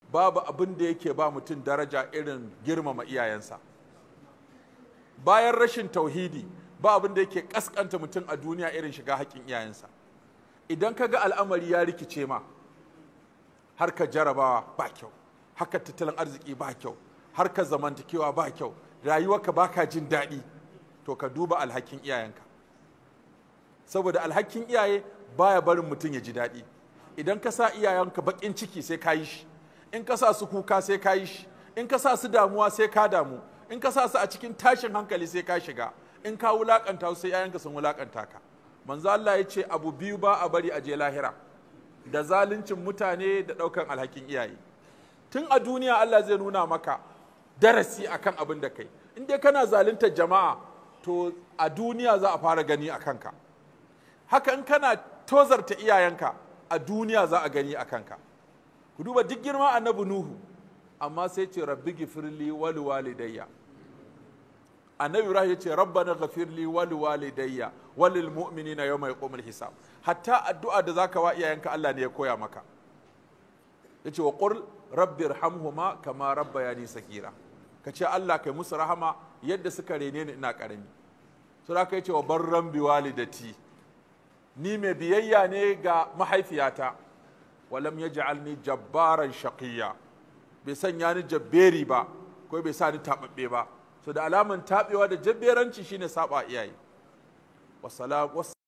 babu abin da yake ba mutum daraja irin girmama iyayensa bayan rashin tauhidi ba abin da yake kaskanta mutum a duniya irin shiga haƙƙin iyayensa idan ka ga al'amari ya rikice ma harka jarabawa ba kyau harka tattalin arziki ba kyau harka zamantakewa ba kyau rayuwarka ba ka jin daɗi to ka duba alhakin iyayenka saboda alhakin iyaye baya barin mutum ya ji daɗi idan ka sa iyayenka baƙin ciki sai ka yi shi in ka sa su kuka sai ka yi shi in ka sa su damuwa sai ka damu in ka sa su a cikin tashin hankali sai ka shiga in ka wulakanta su sai iyayenka sun wulakanta ka manzo Allah ya ce abu biyu ba a bari a je lahira da zaluncin mutane da ɗaukan alhakin iyaye tun a duniya Allah zai nuna maka darasi akan abin da kai in dai kana zaluntar jama'a to a duniya za a fara gani a kanka haka in kana tozarta iyayenka a duniya za a gani a kanka ku duba duk girma annabi nuhu amma sai ce rabbi gifirli wal walidayya annabi ibrahim ya ce rabbana ghafirli wal walidayya walil mu'minina yawma yaqumul hisab hatta addu'a da zaka wa iyayenka Allah ne ya koya maka yace wa qul rabbi irhamhuma kama rabbayani sagira kace Allah kai musu rahama yadda suka rene ni ina karami to da kai ce wa barran bi walidati ni mai biyayya ne ga mahaifiyata walam yaj'alni jabbaran shaqiyya bai sanya ni jabberi ba ko bai sa ni tababbe ba so da alaman tabewa da jabberanci shine saba iyaye wassalam